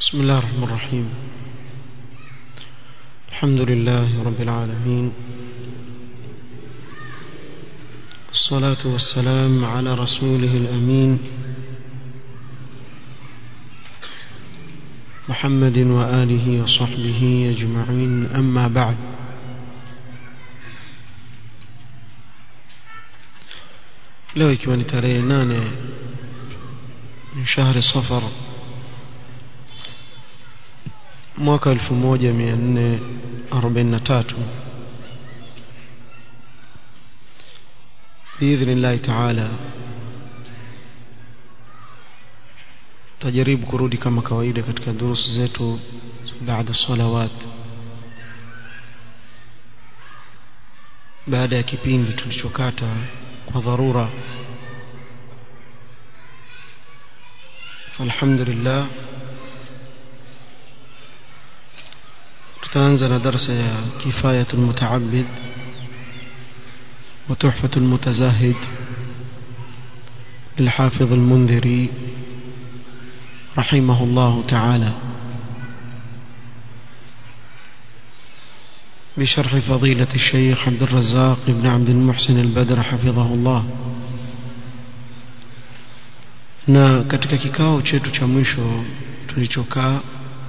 بسم الله الرحمن الرحيم الحمد لله رب العالمين الصلاة والسلام على رسوله الأمين محمد وآله وصحبه أجمعين أما بعد leo ikiwa ni tarehe nane ni shahri safar mwaka 1443 biidhnillahi taala tajaribu kurudi kama kawaida katika durusu zetu baada salawat baada ya kipindi tulichokata kwa dharura alhamdulillah tutaanza na darsa ya kifayatu almutaabid wa tuhfatu almutazahid للحافظ المنذري رحمه الله تعالى بشرح فضيلة الشيخ عبد الرزاق بن عبد المحسن البدر حفظه الله na katika kikao chetu cha mwisho tulichokaa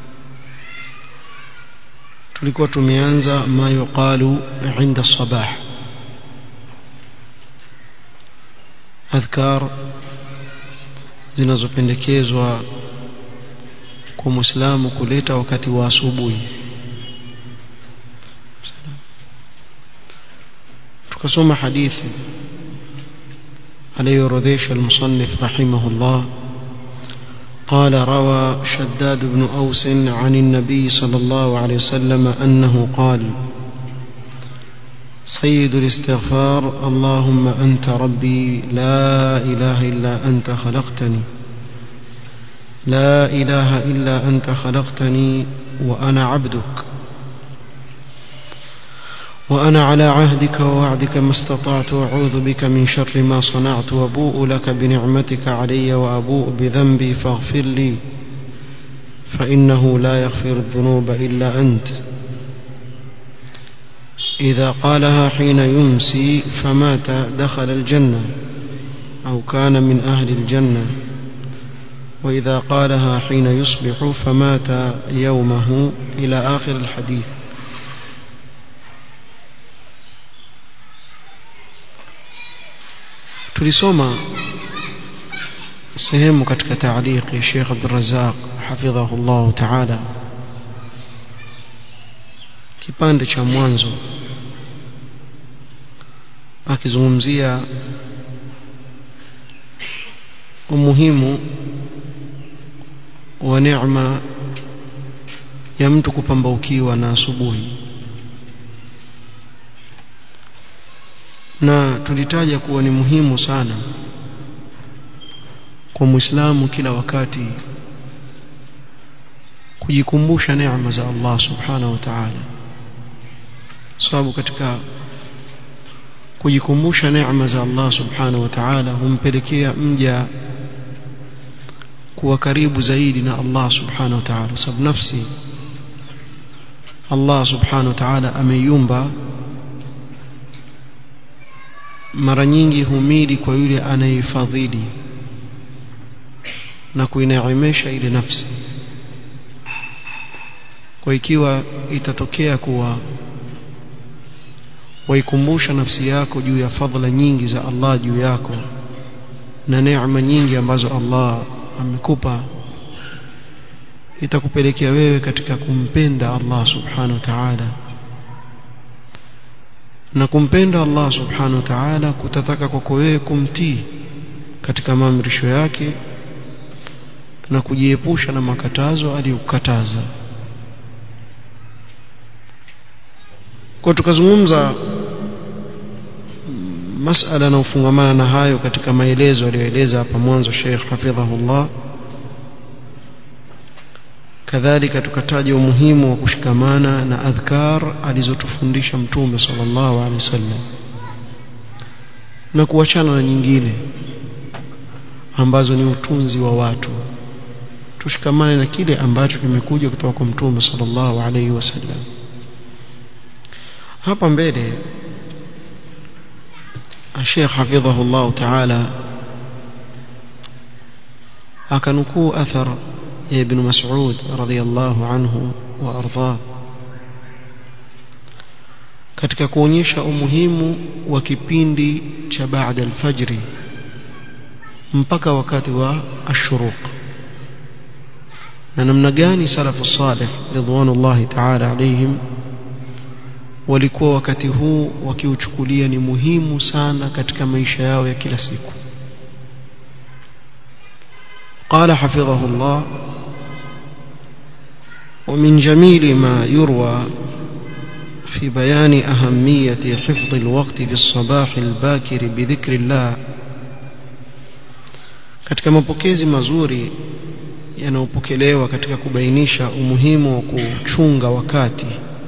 tulikuwa tumeanza ma yuqalu inda sabah adhkar zinazopendekezwa kwa muislamu kuleta wakati wa asubuhi tukasoma hadithi aliyorodhesha المصنف رحمه الله قال روى شداد بن أوس عن النبي صلى الله عليه وسلم أنه قال سيد الاستغفار اللهم أنت ربي لا إله إلا أنت خلقتني لا إله إلا أنت خلقتني وأنا عبدك وأنا على عهدك ووعدك ما استطعت وأعوذ بك من شر ما صنعت وأبوء لك بنعمتك علي وأبوء بذنبي فاغفر لي فإنه لا يغفر الذنوب إلا أنت إذا قالها حين يمسي فمات دخل الجنة أو كان من أهل الجنة وإذا قالها حين يصبح فمات يومه إلى آخر الحديث tulisoma sehemu katika taaliki Sheikh Abdul Razzaq hafidhahullah ta'ala kipande cha mwanzo akizungumzia umuhimu wa neema ya mtu kupambaukiwa na asubuhi na tulitaja kuwa ni muhimu sana kwa Muislamu kila wakati kujikumbusha neema za Allah subhanahu wa ta'ala sababu katika kujikumbusha neema za Allah subhanahu wa ta'ala humpelekea mja kuwa karibu zaidi na Allah subhanahu wa ta'ala sababu nafsi Allah subhanahu wa ta'ala ameiumba mara nyingi humili kwa yule anayefadhili na kuinaimesha ile nafsi kwa ikiwa itatokea kuwa waikumbusha nafsi yako juu ya fadhila nyingi za Allah juu yako na neema nyingi ambazo Allah amekupa itakupelekea wewe katika kumpenda Allah subhanahu wa ta'ala na kumpenda Allah subhanahu wa ta'ala kutataka kwako wewe kumtii katika maamrisho yake na kujiepusha na makatazo aliyokataza kwa tukazungumza masala na ufungamana na hayo katika maelezo aliyoeleza hapa mwanzo Sheikh hafidhahullah kadhalika tukataja umuhimu wa kushikamana na adhkar alizotufundisha mtume sallallahu alaihi wasallam na kuachana na nyingine ambazo ni utunzi wa watu tushikamane na kile ambacho kimekuja kutoka kwa mtume sallallahu alaihi wasallam hapa mbele Sheikh hafidhahullah ta'ala akanukuu athar ya ibn Mas'ud radhiyallahu anhu wa ardhah katika kuonyesha umuhimu wa kipindi cha baada alfajri mpaka wakati wa ashuruq na namna gani salafu salih ridwanullahi ta'ala alayhim walikuwa wakati huu wakiuchukulia ni muhimu sana katika maisha yao ya kila siku قال حفظه الله ومن جميل ما يروى في بيان أهمية حفظ الوقت في الصباح الباكر بذكر الله katika mapokezi mazuri yanayopokelewa katika kubainisha umuhimu wa kuchunga wakati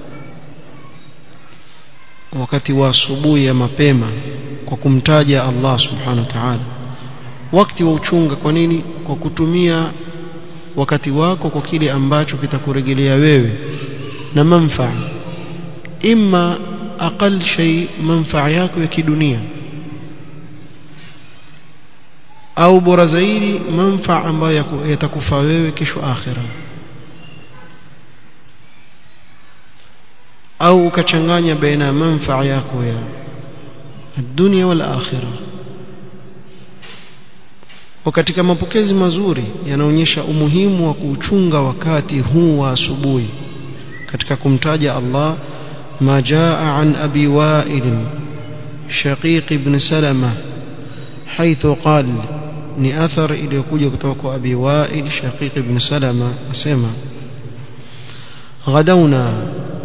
wakati wa asubuhi ya mapema kwa kumtaja Allah subhanahu wa ta'ala wakati wa uchunga kwa nini kwa kutumia wakati wako kwa kile ambacho kitakurejelea wewe na manfaa imma aqal shay manfaa yako ya kidunia au bora zaidi manfaa ambayo yatakufaa wewe kesho akhira au ukachanganya baina ya manfaa yako ya dunia wal akhira katika mapokezi mazuri yanaonyesha umuhimu wa kuchunga wakati huu wa asubuhi katika kumtaja Allah ما جاء عن أبي وائل شقيق بن سلمة حيث قال ni athar iliyokuja kutoka kwa Abi Wa'il Shaqiq ibn Salama asema ghadawna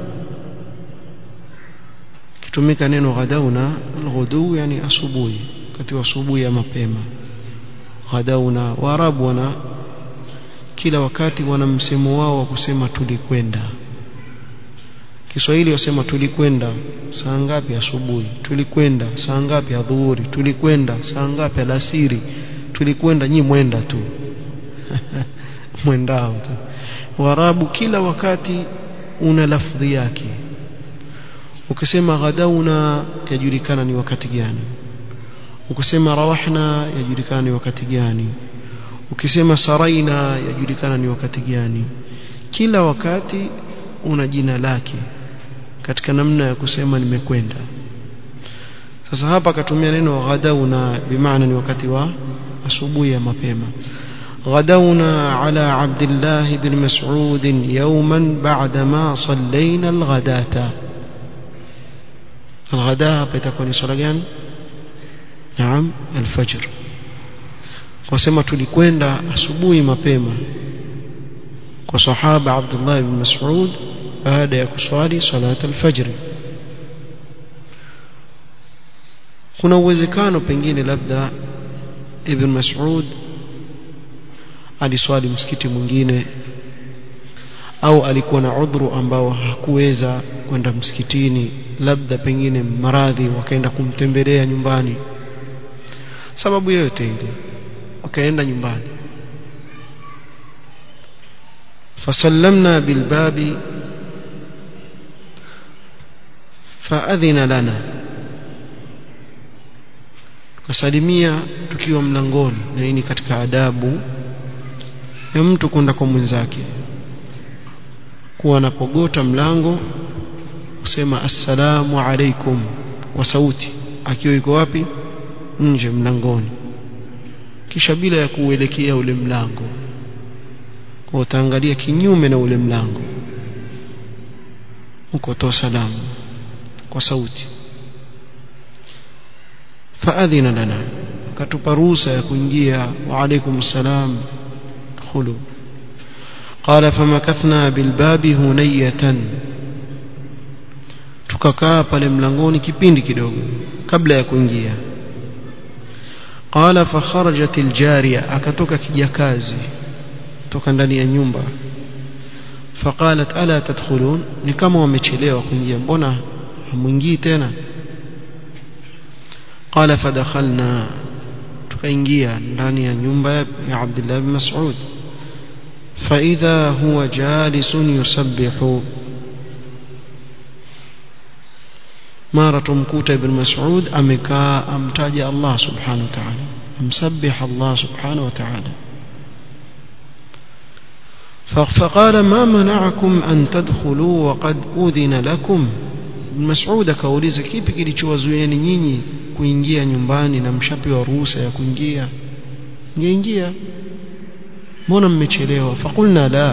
kitumika neno ghadawna alghudu yani asubuhi wakati wa asubuhi ya mapema ghadawna waarabu wana kila wakati wana msemo wao wa kusema tulikwenda Kiswahili wasema tulikwenda saa ngapi asubuhi tulikwenda saa ngapi adhuhuri tulikwenda saa ngapi alasiri tulikwenda nyi mwenda tu mwendao tu warabu kila wakati una lafdhi yake ukisema ghadauna yajulikana ni wakati gani ukisema rawahna yajulikana ni wakati gani ukisema saraina yajulikana ni wakati gani kila wakati una jina lake katika namna ya kusema nimekwenda sasa hapa akatumia neno ghadauna bimaana ni wakati wa asubuhi ya mapema غدونا على عبد الله بن مسعود يوما بعدما صلينا الغداة الغداء بتكون صلاة نعم الفجر وسمى tulikwenda asubuhi mapema kwa sahaba Abdullah ibn Mas'ud baada ya kuswali salat al-fajr kuna uwezekano pengine labda ibn Mas'ud aliswali msikiti mwingine au alikuwa na udhuru ambao hakuweza kwenda msikitini labda pengine maradhi wakaenda kumtembelea nyumbani sababu yoyote ile wakaenda nyumbani فسلمنا بالباب فأذن لنا tukasalimia tukiwa mlangoni na hii ni katika adabu ya mtu kwenda kwa mwenzake kuwa anapogota mlango kusema assalamu alaikum kwa sauti akiwa yuko wapi nje mlangoni kisha bila ya kuelekea ule mlango kwa utaangalia kinyume na ule mlango ukotoa salamu kwa sauti faadhina lana akatupa ruhusa ya kuingia wa alaikum salam khulu قال فمكثنا بالباب هنية tukakaa pale mlangoni kipindi kidogo kabla ya kuingia qala fa kharajat aljariya akatoka kijakazi toka ndani ya nyumba faqalat ala tadkhulun ni kama wamechelewa kuingia mbona hamuingii tena qala fadakhalna tukaingia ndani ya nyumba ya Abdullah bin Mas'ud فإذا هو جالس يسبح mara tumkuta ibn mas'ud amekaa amtaja Allah subhanahu wa ta'ala amsabbih Allah subhanahu wa ta'ala فقال ما منعكم أن تدخلوا وقد أذن لكم Mas'ud akauliza kipi kilichowazuieni nyinyi kuingia nyumbani na mshapewa ruhusa ya kuingia ngeingia mbona mmechelewa faqulna la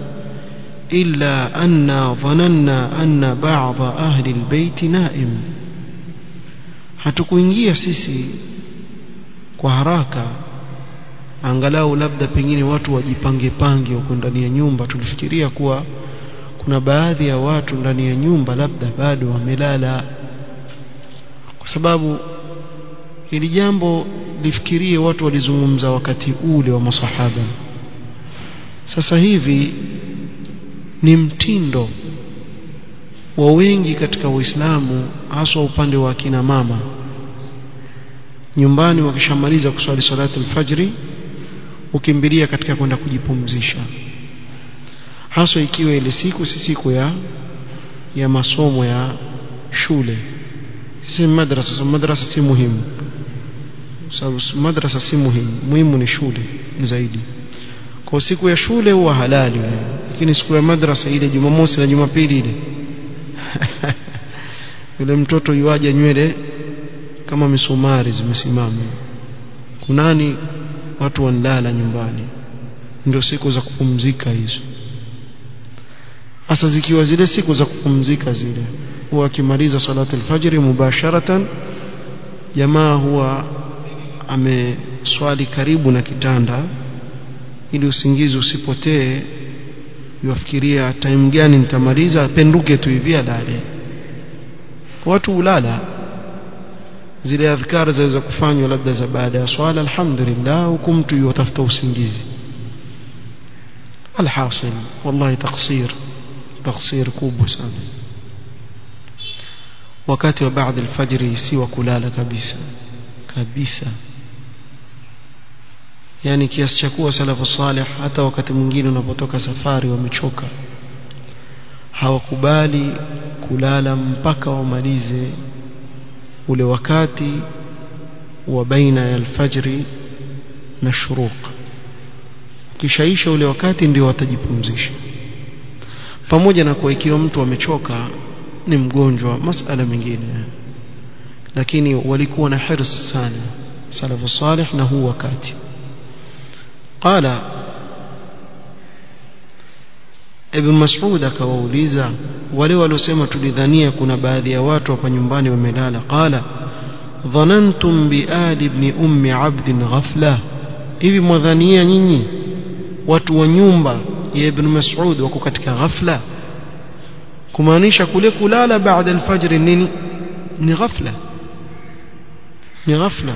إلا أن ظننا أن بعض أهل البيت نائم hatukuingia sisi kwa haraka angalau labda pengine watu wajipange pange huko ndani ya nyumba tulifikiria kuwa kuna baadhi ya watu ndani ya nyumba labda bado wamelala kwa sababu hili jambo lifikirie watu walizungumza wakati ule wa masahaba sasa hivi ni mtindo wa wengi katika Uislamu haswa upande wa kina mama nyumbani wakishamaliza kuswali salatu alfajri ukimbilia katika kwenda kujipumzisha haswa ikiwa ile siku si siku ya ya masomo ya shule si madrasa so madrasa si muhimu sababu madrasa si muhimu muhimu ni shule zaidi kwa siku ya shule huwa halali lakini siku ya madrasa ile Jumamosi na Jumapili ile yule mtoto yuaja nywele kama misumari zimesimama kunani watu wanalala nyumbani ndio siku za kupumzika hizo hasa zikiwa zile siku za kupumzika zile huwa akimaliza salatu alfajiri mubasharatan jamaa huwa ameswali karibu na kitanda ili usingizi usipotee yuafikiria time gani nitamaliza apenduke tu hivi alale watu ulala zile adhkar zaweza kufanywa labda za baada ya swala alhamdulillah huku mtu yutafuta usingizi alhasil wallahi taksir taksir kubwa sana wakati wa baada alfajri si wa kulala kabisa kabisa yani kiasi cha kuwa salafu salih hata wakati mwingine unapotoka safari wamechoka hawakubali kulala mpaka wamalize ule wakati wa baina ya alfajri na shuruq kishaisha ule wakati ndio watajipumzisha pamoja na kuwa ikiwa mtu amechoka ni mgonjwa masala mengine lakini walikuwa na hirs sana salafu salih na huu wakati قال Ibn Mas'ud akawauliza wale waliosema tulidhania kuna baadhi ya watu hapa nyumbani wamelala qala dhanantum bi ali ibn ummi abd ghafla hivi mwadhania nyinyi watu wa nyumba ya Ibn Mas'ud wako katika ghafla kumaanisha kule kulala baada alfajr nini ni ghafla ni ghafla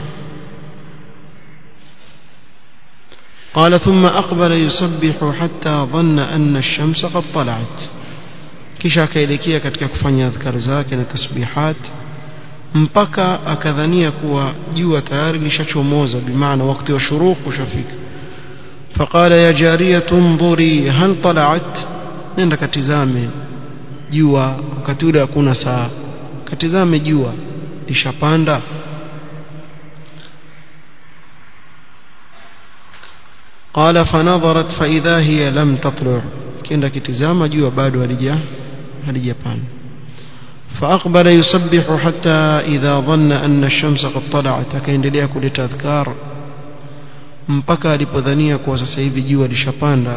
قال ثم أقبل يسبح حتى ظن أن الشمس قد طلعت kisha akaelekea katika kufanya adhkar zake na tasbihat mpaka akadhania kuwa jua tayari lishachomoza bimaana wakati wa shuruq ushafika faqala ya jariyatu ndhuri hal tala'at nenda katizame jua wakati ule hakuna saa katizame jua lishapanda قال فنظرت فإذا هي لم تطلع كenda kitizama jua bado halija halijapanda فأقبل يسبح حتى إذا ظن أن الشمس قد طلعت akaendelea kuleta adhkar mpaka alipodhania kuwa sasa hivi jua lishapanda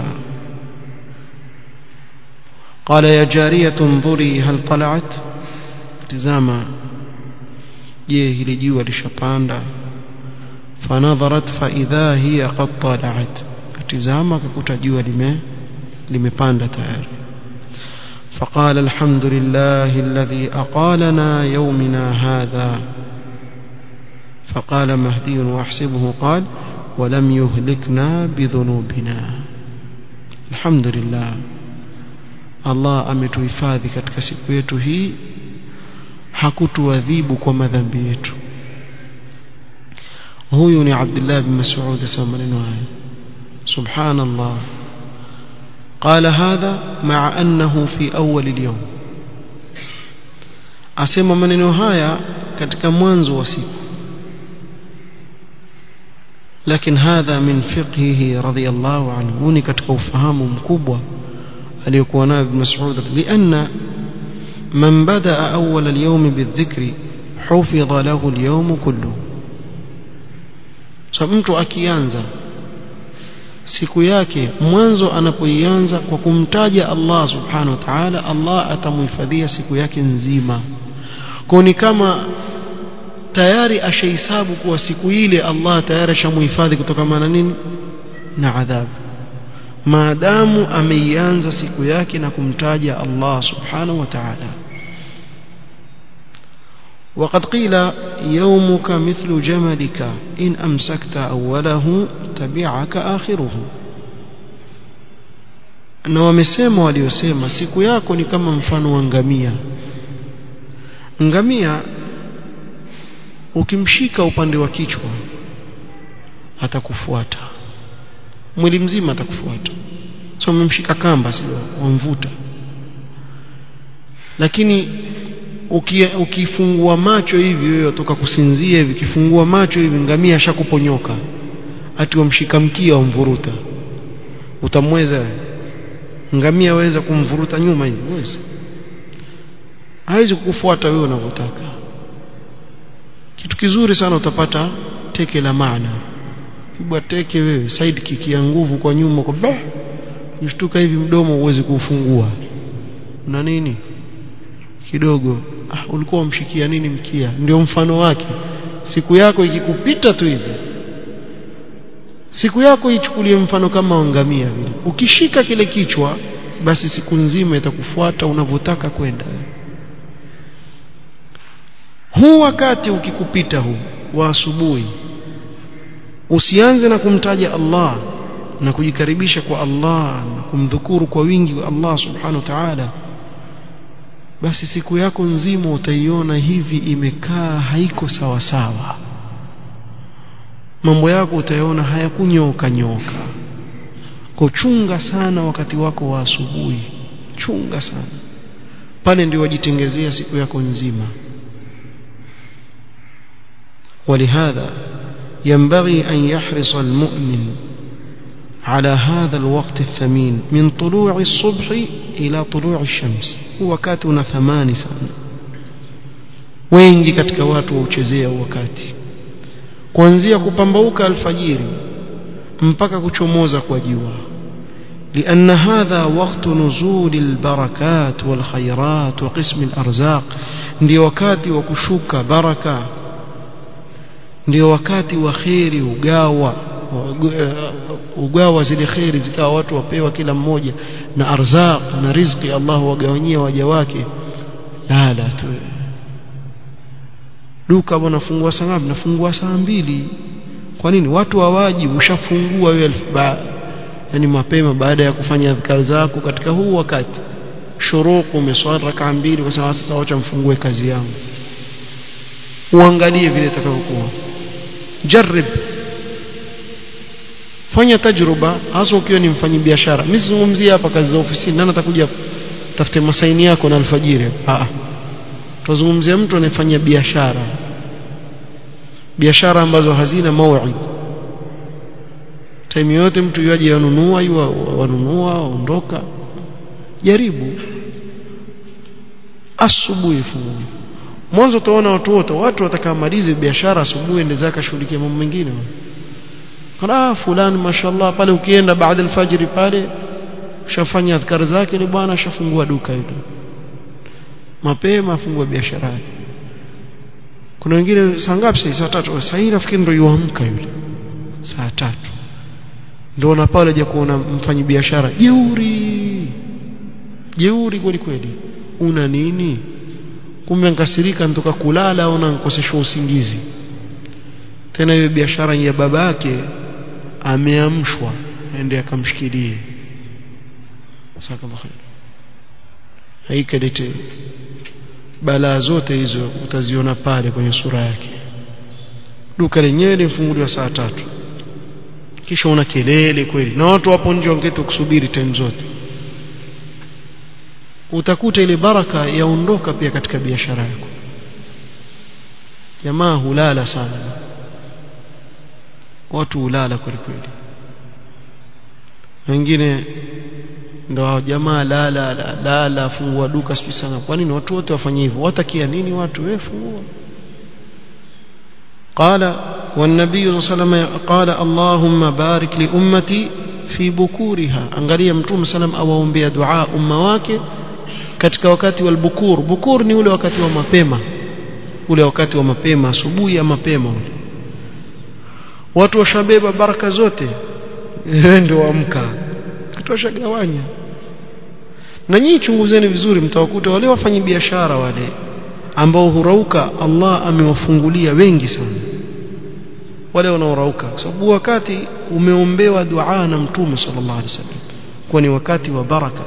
قال يا جارية انظري هل طلعت tizama je hili jua lishapanda فنظرت فإذا هي قد طلعت tizama akakuta jua lime limepanda tayari فقال الحمد لله الذي أقالنا يومنا هذا فقال مهدي وأحسبه قال ولم يهلكنا بذنوبنا الحمد لله Allah ametuhifadhi katika siku yetu hii hakutuadhibu kwa madhambi yetu huyu ni Abdullah bin Mas'ud asema maneno haya subhanallah قال هذا مع أنه في أول اليوم asema maneno haya katika mwanzo wa siku lakini hadha min fiqhihi radiyallahu anhu ni katika ufahamu mkubwa aliyokuwa nayo ibn Mas'ud lianna man badaa awwal al-yawm bidhikri hufidha lahu al-yawm kullu so mtu akianza siku yake mwanzo anapoianza kwa kumtaja Allah subhanahu wa ta'ala Allah atamhifadhia siku yake nzima kwa ni kama tayari ashahesabu kuwa siku ile Allah tayari ashamhifadhi kutokana na nini na adhabu maadamu ameianza siku yake na kumtaja Allah subhanahu wa ta'ala وقد قيل يومك مثل جملك إن أمسكت أوله تبعك آخره na wamesema waliosema siku yako ni kama mfano wa ngamia ngamia ukimshika upande wa kichwa atakufuata mwili mzima atakufuata so umemshika kamba sio wamvuta lakini ukifungua macho hivi wewe utoka kusinzia hivi kifungua macho hivi ngamia ashakuponyoka ati wamshika mkia wamvuruta utamweza ngamia waweza kumvuruta nyuma hivi uweze hawezi kukufuata wewe unavyotaka kitu kizuri sana utapata teke la maana kibwa teke wewe side kick ya nguvu kwa nyuma kwa bah ushtuka hivi mdomo uweze kufungua na nini kidogo ah, ulikuwa umshikia nini mkia ndio mfano wake siku yako ikikupita tu hivi siku yako ichukulie mfano kama wangamia vile ukishika kile kichwa basi siku nzima itakufuata unavyotaka kwenda huu wakati ukikupita huu wa asubuhi usianze na kumtaja Allah na kujikaribisha kwa Allah na kumdhukuru kwa wingi wa Allah subhanahu wa ta'ala basi siku yako nzima utaiona hivi imekaa haiko sawa sawa mambo yako utayaona hayakunyoka nyoka kuchunga sana wakati wako wa asubuhi chunga sana pale ndio wajitengezea siku yako nzima ولهذا ينبغي أن يحرص المؤمن على هذا الوقت الثمين من طلوع الصبح إلى طلوع الشمس وكاتنا ثمان سنة wengi katika watu wauchezea wakati kuanzia kupambauka alfajiri mpaka kuchomoza kwa jua لأن هذا وقت نزول البركات والخيرات وقسم الأرزاق ndio wakati wa kushuka baraka ndio wakati wa kheri ugawa ugawa zile kheri zikawa watu wapewa kila mmoja na arzaq na riziki Allah wagawanyia waja wake lala tu duka bwana fungua saa ngapi nafungua saa mbili kwa nini watu hawaji ushafungua wewe yani mapema baada ya kufanya adhkar zako katika huu wakati shuruku umeswali rakaa mbili kwa sababu sasa wacha mfungue kazi yangu uangalie vile itakavyokuwa jarib fanya tajruba hasa ukiwa ni mfanyi biashara mimi sizungumzia hapa kazi za ofisini nani atakuja tafute masaini yako na alfajiri ah tuzungumzia mtu anayefanya biashara biashara ambazo hazina mauid time yote mtu yaje yanunua yua wanunua ondoka jaribu asubuhi fungu mwanzo utaona watu wote watu watakamalize biashara asubuhi ende zaka shughulikia mambo mengine kana fulani mashallah pale ukienda baada alfajiri pale ushafanya adhkar zake ni bwana ashafungua duka hilo mapema afungua biashara yake kuna wengine saa ngapi sasa saa tatu saa hii nafikiri ndio yuamka yule saa tatu ndio na pale je kuona mfanyi biashara jeuri jeuri kweli kweli una nini kumbe nkasirika nitoka kulala au nankoseshwa usingizi tena hiyo biashara ya babake ameamshwa aende akamshikilie sakallahu haikalete balaa zote hizo utaziona pale kwenye sura yake duka lenyewe limefunguliwa saa tatu kisha una kelele kweli na watu wapo nje wangeti kusubiri time zote utakuta ile baraka yaondoka pia katika biashara yako jamaa hulala sana watu hulala kweli kweli wengine ndo jamaa lala lala, lala fungua duka siku sana kwa nini watu wote wafanye hivyo watakia nini watu wewe fungua قال والنبي صلى الله عليه وسلم قال اللهم بارك لأمتي في بكورها angalia mtume sallam awaombea dua umma wake katika wakati wa bukur bukur ni ule wakati wa mapema ule wakati wa mapema asubuhi ya mapema ule watu washabeba baraka zote ndio waamka tuwashagawanya na nyinyi chunguzeni vizuri mtawakuta wale wafanyi biashara wale ambao hurauka Allah amewafungulia wengi sana wale wanaorauka kwa sababu wakati umeombewa dua na mtume sallallahu alaihi wasallam kwa ni wakati wa baraka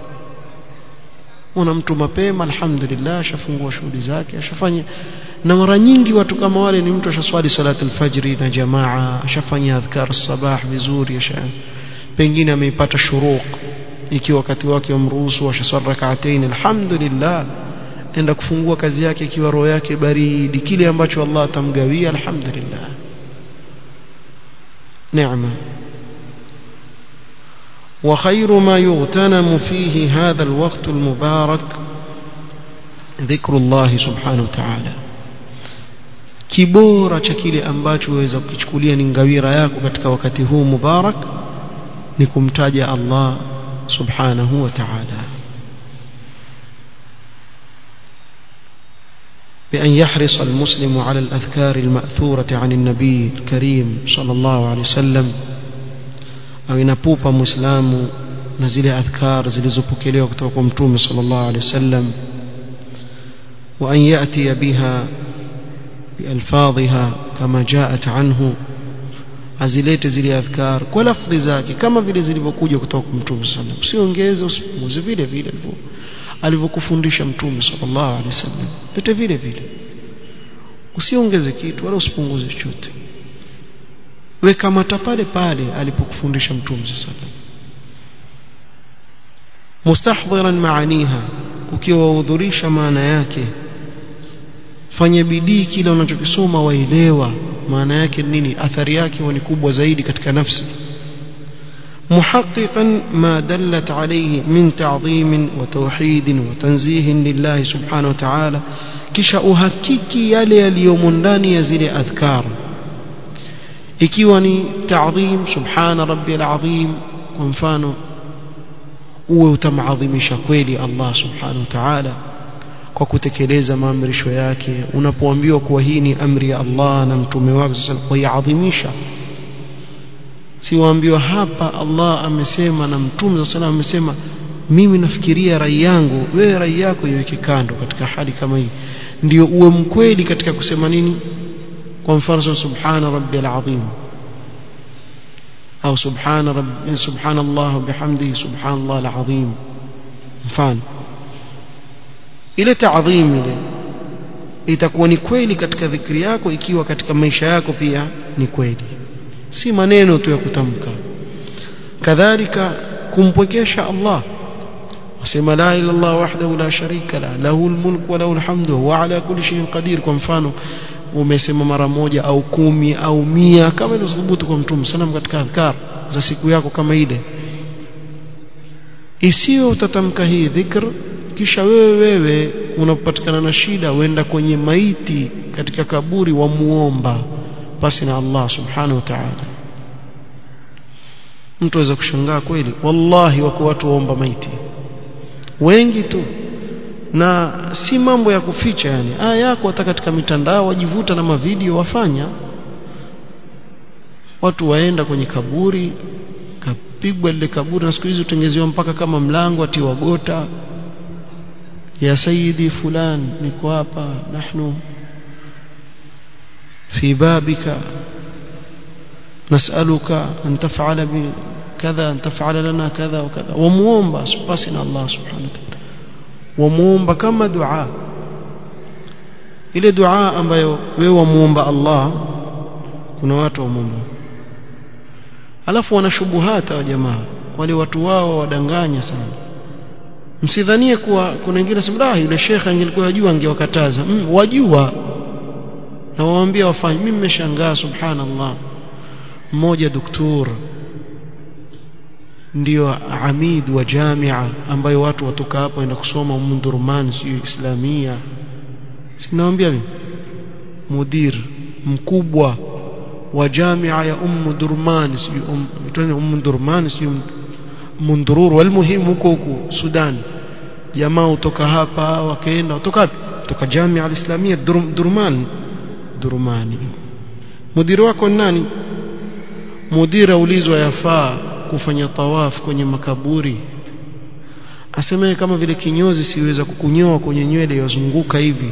una mtu mapema alhamdulillah ashafungua shughuli zake ashafanya na mara nyingi watu kama wale ni mtu ashaswali salatu alfajri na jamaa ashafanya adhkar sabah vizuri asha pengine ameipata shuruq ikiwa wakati wake umruhusu ashaswali rak'atayn alhamdulillah enda kufungua kazi yake ikiwa roho yake baridi kile ambacho Allah atamgawia alhamdulillah neema وخير ما يغتنم فيه هذا الوقت المبارك ذكر الله سبحانه وتعالى kibora cha kile ambacho waweza kukichukulia ni ngawira yako katika wakati huu mubarak ni kumtaja Allah subhanahu wa ta'ala بأن يحرص المسلم على الأذكار المأثورة عن النبي الكريم صلى الله عليه وسلم أو ينبوب مسلم نزل أذكار زلزبك وقتكم متوم صلى الله عليه وسلم وأن يأتي بها بألفاظها كما جاءت عنه azilete zile adhkar kwa lafdhi zake kama vile zilivyokuja kutoka kwa mtume sallallahu alaihi wasallam usiongeze usipunguze vile vile alivyokufundisha mtume sallallahu alaihi wasallam yote vile vile usiongeze kitu wala usipunguze chochote weka mata pale pale alipokufundisha mtume sallallahu alaihi wasallam mustahdhiran maaniha ukiwa wahudhurisha maana yake fanya bidii kile unachokisoma waelewa maana yake nini athari yake ni kubwa zaidi katika nafsi محققا ما دلت عليه من تعظيم وتوحيد وتنزيه لله سبحانه وتعالى kisha uhakiki yale yaliyomo ndani ya zile adhkar ikiwa ni ta'dhim subhana rabbil azim kwa mfano uwe utamadhimisha kweli Allah subhanahu wa ta'ala kwa kutekeleza maamrisho yake unapoambiwa kuwa hii ni amri ya Allah na mtume wake sasa kuiadhimisha si waambiwa hapa Allah amesema na mtume sasa amesema mimi nafikiria rai yangu wewe rai yako iweke kando katika hali kama hii ndio uwe mkweli katika kusema nini kwa mfano subhana rabbil azim au subhana rabbi subhanallah bihamdihi subhanallah alazim mfano ile taadhim ile itakuwa ni kweli katika dhikri yako ikiwa katika maisha yako pia ni kweli si maneno tu ya kutamka kadhalika kumpwekesha Allah wasema la ila Allah wahdahu la sharika la lahu almulku wa lahu alhamdu wa ala kulli shay'in qadir kwa mfano umesema mara moja au kumi au mia kama ilivyothibiti kwa mtume sana katika adhkar za siku yako kama ile isiwe utatamka hii dhikr kisha wewe wewe unapopatikana na shida uenda kwenye maiti katika kaburi wa muomba basi na Allah subhanahu wa ta'ala mtu aweza kushangaa kweli wallahi wako watu waomba maiti wengi tu na si mambo ya kuficha yani aya yako hata katika mitandao wajivuta na mavideo wafanya watu waenda kwenye kaburi kapigwa lile kaburi na siku hizi utengezewa mpaka kama mlango atiwa gota ya sayyidi fulan niko hapa nahnu في بابك نسألك أن تفعل كذا أن تفعل لنا كذا وكذا وموomba باسنا الله سبحانه وتعالى وموomba kama dua ile dua ambayo wewe wamuomba Allah kuna watu wamuomba alafu wana shubuhata wa jamaa wale watu wao wadanganya sana msidhanie kuwa kuna wengine sema ah yule shekhe angelikuwa yajua angewakataza mm, wajua na waambia wafanye mimi nimeshangaa subhanallah mmoja doktor ndio amid wa jamia ambayo watu watoka hapo waenda kusoma Mundurman sio Islamia sinawaambia mimi mudir mkubwa wa jamia ya Umm Durman sio um, Umm Durman sio Mundurur walmuhimu huko huko Sudan jamaa kutoka hapa wakaenda kutoka wapi kutoka jamia al-Islamia Durman Durmani mudiri wako nani mudiri aulizwa yafaa kufanya tawaf kwenye makaburi aseme kama vile kinyozi siweza kukunyoa kwenye nywele yazunguka hivi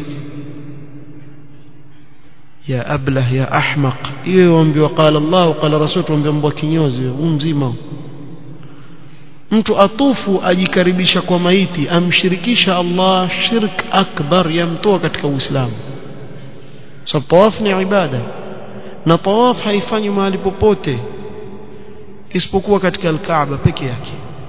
ya ablah ya ahmaq hiyo waambiwa qala Allah qala rasul tuambia mbwa kinyozi huu mzima mtu atufu ajikaribisha kwa maiti amshirikisha Allah shirk akbar yamtoa katika Uislamu sababu tawaf ni ibada na tawaf haifanyi mahali popote isipokuwa katika al-Kaaba peke yake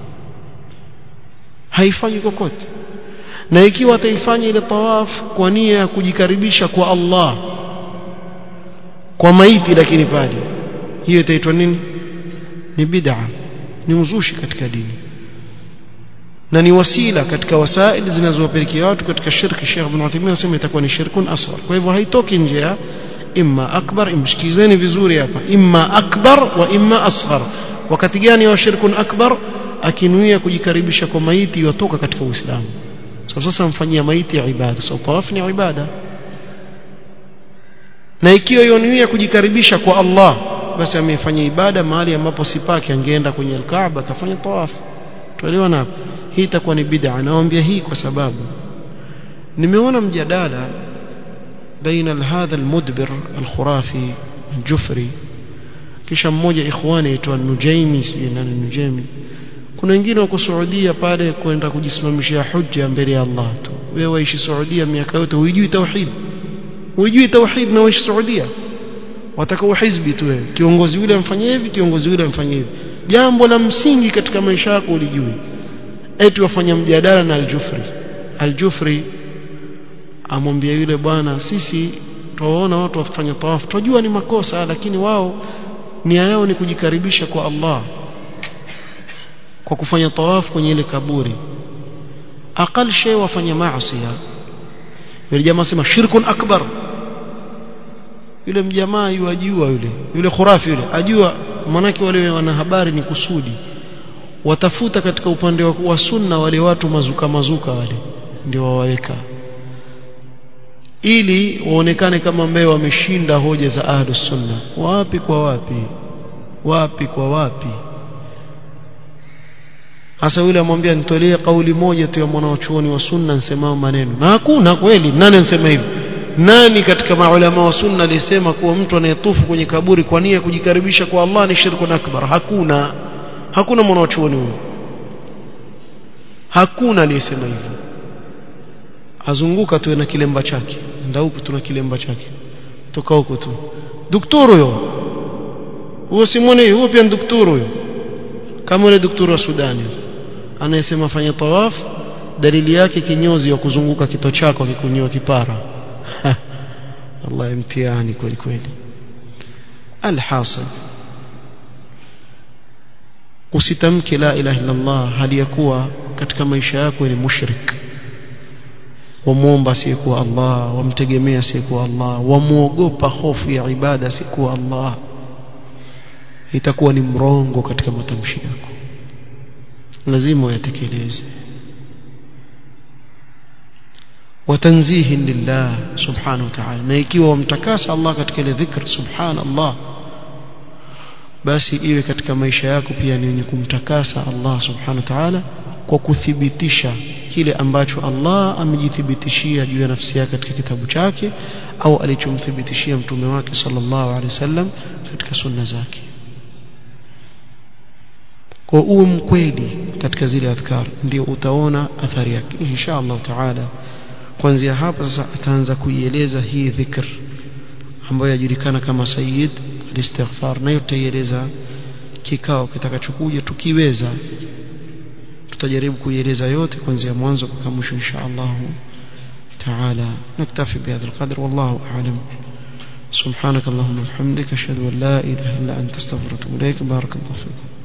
haifanyi kokote na ikiwa ataifanya ile tawaf kwa nia ya kujikaribisha kwa Allah kwa maiti lakini pale hiyo itaitwa nini ni bid'a ni uzushi katika dini na ni wasila katika wasaili zinazowapelekea watu katika shirki Sheikh Ibn Uthaymeen anasema itakuwa ni shirkun asghar kwa hivyo haitoki nje ya imma akbar imshikizeni vizuri hapa imma akbar wa imma asghar wakati gani wa shirkun akbar akinuia kujikaribisha kwa maiti yotoka katika Uislamu so sasa mfanyia maiti ibada so tawaf ni ibada na ikiwa yonuia kujikaribisha kwa Allah basi amefanya ibada mahali ambapo sipaki angeenda kwenye al-Kaaba akafanya tawaf tuelewa na hii itakuwa ni bid'a nawaambia hii kwa sababu nimeona mjadala baina hadha al-mudbir al-khurafi al-jufri kisha mmoja ikhwani aitwa Nujaimi si nani Nujaimi kuna wengine wako Saudia pale kwenda kujisimamishia hujja mbele ya Allah tu wewe waishi Saudia miaka yote hujui tauhid hujui tauhid na waishi Saudia wataka uhizbi tu wewe kiongozi yule amfanyie hivi kiongozi yule amfanyie hivi jambo la msingi katika maisha yako ulijui eti wafanya mjadala na al-Jufri al-Jufri amwambia yule bwana sisi tuwaona watu wafanya tawafu tunajua ni makosa lakini wao nia yao ni kujikaribisha kwa Allah kwa kufanya tawafu kwenye ile kaburi aqal shay wafanya maasi yule jamaa sema shirkun akbar yule mjamaa yajua yule yule khurafi yule ajua manake wale wanahabari ni kusudi watafuta katika upande wa, wa sunna wale watu mazuka mazuka wale ndio wawaweka ili waonekane kama ambao wameshinda hoja za ahlus sunna wapi kwa wapi wapi kwa wapi hasa yule amwambia nitolee kauli moja tu ya mwanachuoni wa sunna nsemao maneno na hakuna kweli nani ansema hivi nani katika maulama wa sunna alisema kuwa mtu anayetufu kwenye kaburi kwa nia kujikaribisha kwa Allah ni shirkun akbar hakuna hakuna mwanachuoni huyo hakuna aliyesema hivyo azunguka tu na kilemba chake nda huku tuna kilemba chake toka huko tu daktari huyo huyo simwone huyo pia ni daktari huyo kama yule daktari wa Sudani anayesema fanya tawaf dalili yake kinyozi wa kuzunguka kito chako akikunyoa kipara Allah imtihani kweli kweli alhasil usitamke la ilaha illa Allah hali ya kuwa katika maisha yako ni mushrik wamuomba asiyekuwa Allah wamtegemea asiyekuwa Allah wamuogopa hofu ya ibada asiyekuwa Allah itakuwa ni mrongo katika matamshi yako lazima uyatekeleze watanzihi lillah subhanahu wa ta'ala na ikiwa wamtakasa Allah katika ile dhikr subhanallah basi iwe katika maisha yako pia ni wenye kumtakasa Allah subhanahu wa ta'ala kwa kuthibitisha kile ambacho Allah amejithibitishia juu ya nafsi yake katika kitabu chake au alichomthibitishia mtume wake sallallahu alaihi wasallam katika sunna zake kwa uwe mkweli katika zile adhkar ndio utaona athari yake insha Allah taala kuanzia hapa sasa ataanza kuieleza hii dhikr ambayo yajulikana kama sayyid al-istighfar na yote ieleza kikao kitakachokuja tukiweza tutajaribu kuieleza yote kuanzia mwanzo mpaka mwisho insha Allah تعالى نكتفي بهذا القدر والله أعلم سبحانك اللهم وبحمدك أشهد أن لا إله إلا أنت استغفرك وأتوب إليك بارك الله فيكم